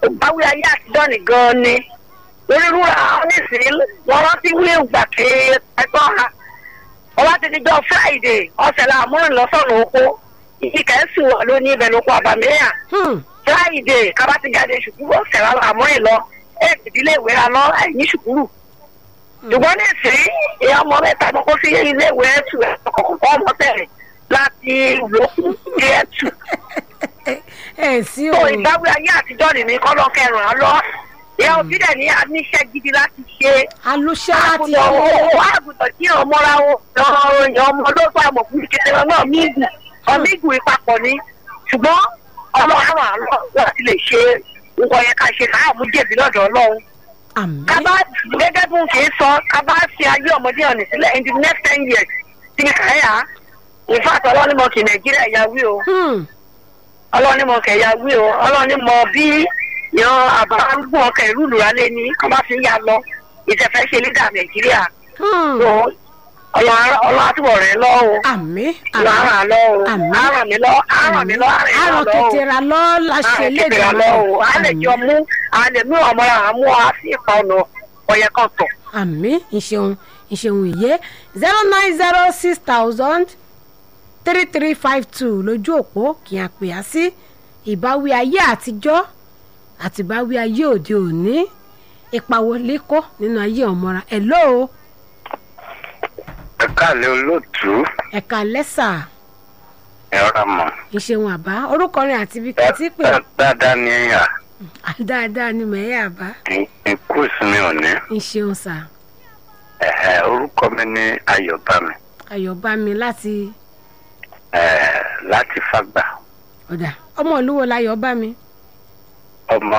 báwí ayé àtijọ́ nìgan ni lórí rúra nísìnyí wọ́n rántí wí ìgbà tí ẹ̀tọ́ ha ọba ti dijọ́ friday ọ̀sẹ̀ la múrin lọ́sọ̀nù oko ìkẹ́sì wà ló ní ibẹ̀ lóko àbàmíyà Hmm. friday kaba ti jáde ṣùkúrú ọ̀sẹ̀ la múrin lọ ẹ̀ ìdílé ìwé ra lọ ẹ̀yìn ṣùkúrù ṣùgbọ́n nísìnyí ìyá ọmọ mẹ́ta ló kó sí ilé ìwé ẹ̀tù ẹ̀ kọ̀ọ̀kan ọmọ tẹ̀lé láti lókun sí ẹ̀tù ẹ sí tó o ìbáwí ayé àtijọ́ nìní kọ́ lọ́ kẹrùn án lọ ìyá òbí dẹ̀ ní aníṣẹ́ gidi láti ṣe alóṣẹ́ láti àgùntàn owó àgùntàn tí ọmọ ra ọyàn ọmọ ló bá mọ̀ fún kékeré náà mígù ọmígù ìpapọ̀ ni ṣùgbọ́n ọlọ́run àwọn àlọ́ láti lè ṣe nǹkan yẹn ká ṣe káàmú jèbí lọ́dọ̀ ọlọ́run àmì kábà gẹ́gẹ́ bí n kì í sọ kábà fi ayé ọmọdé ọ̀nì sílẹ̀ in the next ten years tí mi kà é yà ìfàtọ̀ ọlọ́nìmọ̀ kì nàìjíríà yà wí o Hmm. ọlọ́nìmọ̀ kẹ̀ yà wí o ọlọ́nìmọ̀ bí yan àbárúgbó ọkọ̀ ìlú ìlúralé ní kọ́ bá fi ń yà lọ ìtẹ̀fẹ́ ṣe lídà nàìjíríà Hmm. tó ọlọ́run àtúbọ̀ rẹ̀ lọ́wọ́ àmì ìlú àmì àràn lọ́wọ́ Àmín. àràn mi lọ́ àràn mi lọ́ àràn àrò mi lọ́wọ́ kẹtẹrà lọ láṣẹ lédè àràn lọ́wọ́ a lè jọ mú a lè mú ọmọ rà mú a sí ipa ọ̀nà ọ̀yẹ̀ kan tọ̀. àmì ìṣeun ìṣeun ìyé zero nine zero six thousand three three five two lójú òpó kì í àpè á sí ìbáwí ayé àtijọ́ àti ìbáwí ayé òde òní ipa wo lè kó nínú ayé ọmọra ẹ̀ lóo ẹ káàlẹ́ olóòtú ẹ̀ka lẹ́sà ẹ rà mọ́ ìṣeun àbá orúkọ rẹ̀ àti ibi ẹ kẹtí pé ẹ dáadáa ní ẹ̀yà dáadáa ni mẹ̀ẹ́ àbá ikú ìsinmi òní ìṣeun sà ẹ̀hẹ̀, orúkọ mi ní ayọ̀bámi ayọ̀bámi láti ẹ̀, láti fàgbà ọ̀dà ọmọ olúwo láyọ̀bámi ọmọ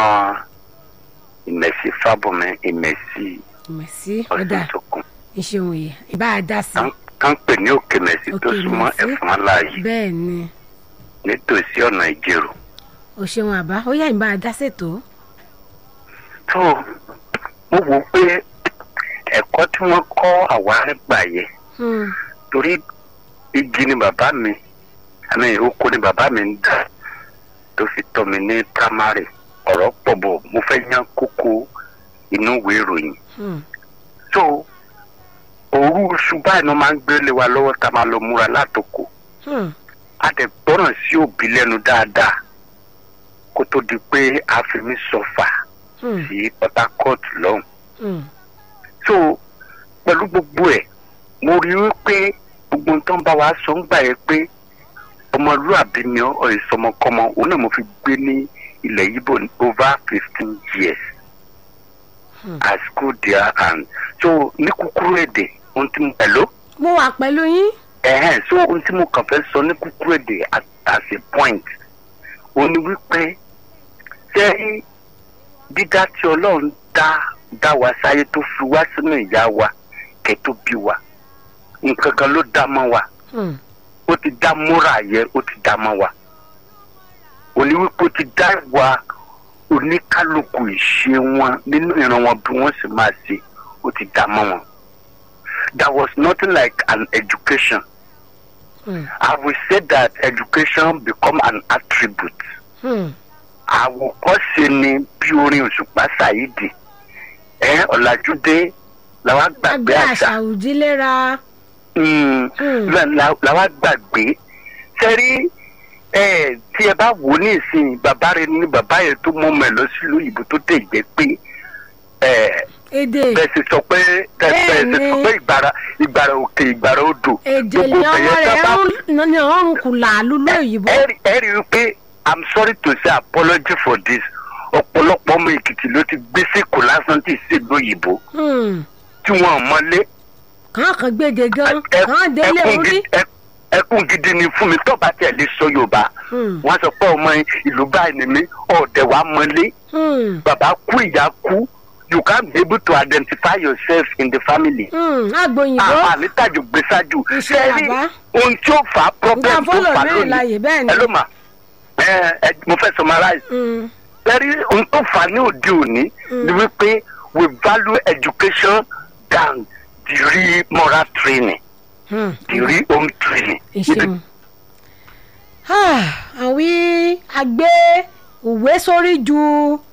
ìmẹ̀sí fábùnmi ìmẹ̀sí mẹ̀sí ọ̀dà ọ̀sùn tó kún ìṣeun yìí ìbá a dá sí kán pè ní òkè mẹ̀sí tó Òkè súnmọ́ Mẹ̀sí. ẹ̀fọn aláàyè bẹ́ẹ̀ ni nítòsí ọ̀nà ìjẹ̀rò o ṣeun àbá ó yá ìbá a dá ṣètò tó mo wò ó pé ẹ̀kọ́ tí wọ́n kọ́ àwa nígbà yẹn Hmm, torí igi ni bàbá mi àmì oko ni bàbá mi ń dà tó fi tọ́ mi ní primary ọ̀rọ̀ pọ̀ bọ̀ mo fẹ́ yan kókó inú ìwé ìròyìn hmm, so òru oṣù báyìí ni wọ́n máa ń gbélé wa lọ́wọ́ tá a máa lọ múra látòkò hmm, a dẹ̀ gbọ́ràn sí òbí lẹ́nu dáadáa kó tó di pé a fi mí sọfà hmm, sí Port Harcourt lọ́hùn hmm, so pẹ̀lú gbogbo ẹ̀ mo rí i pé gbogbo nǹkan bá wa sọ ń gbà yẹn pé ọmọlúàbí ni ọ ọ ìsọmọkọmọ òun náà mo fi gbé ní ilẹ̀ yíbò ní over fifteen years Hmm. I school there and so ní kúkúrú èdè ohun tí mo pẹ̀lú mo wà pẹ̀lú yín ẹ̀hẹ́n so ohun tí mo kàn fẹ́ sọ ní kúkúrú èdè at as a point òun ni wípé ṣé dídá tí ọlọ́run dá dá wa sáyé tó fi wá sínú ìyá wa kẹ́ tó bí wa nǹkan kan ló dá mọ́ wa Hmm, ó ti dá múra yẹ ó ti dá mọ́ wa òní wípé ó ti dá wa oníkálukú ìṣe wọn nínú ìran wọn bí wọ́n sì máa ṣe ó ti dá mọ́ wọn there was nothing like an education hmm, I will say that education become an attribute. hmm, Àwòkọ́ṣe ni bí orin òṣùpá ṣàyídì. Ẹ ọ̀làjúdé làwa gbàgbé agbé àṣà. àṣà òdílera Mm, Hmm. la- la- làwa gbàgbé. Sẹ́rí ẹ tí ẹ bá wò ó ní ìsìn bàbá rẹ ní bàbá yẹn tó mú ọmọ ẹ lọ sílùú òyìnbó tó dé ìgbẹ́ pé ẹ èdè bẹ́ẹ̀ sì sọ pé bẹ́ẹ̀ sì Bẹ́ẹ̀ni. sọ pé ìgbàrà ìgbàrà òkè ìgbàrà odò. èdè gbogbo ni ọmọ bẹ̀yẹn rẹ̀ tá bá ń ní ọrùn kù làálù lóyìnbó ẹ rí- ẹ rí i pé i'm sorry to say apology for this ọ̀pọ̀lọpọ̀ ọmọ èkìtì ló ti gbé sèkò lásán tí ì ṣèlú òyìnbó Hmm, tí wọn ò mọlé kàn kàn gbèdè gan Ẹ- kàn délé ẹkún orí gidi- ẹ- ẹkún gidi ni fún mi tó bá tẹ̀ lé sọ yorùbá Hmm, wọn sọ pé ọmọ ìlú báyìí ni mí ọ̀dẹ̀ wa mọlé hmm, bàbá kú ìyá kú you can't be able to identify yourself in the family. hmm, àgbòyìnbó àmà mi tàjù gbé ṣáájú Iṣẹ́ Ṣé rí bàbá. ohun tí ó fà á problem nǹkan tó fọlọ fà á mẹ́rin láàyè lónìí bẹ́ẹ̀ ni ẹ ló mà ẹ ẹ mo fẹ́ summarize Hmm, lẹ́rí ohun tó fà á ní òde òní ni wípé we value education than the real moral training hmm. the real home training. ìṣeun àwí àgbé òwe sórí ju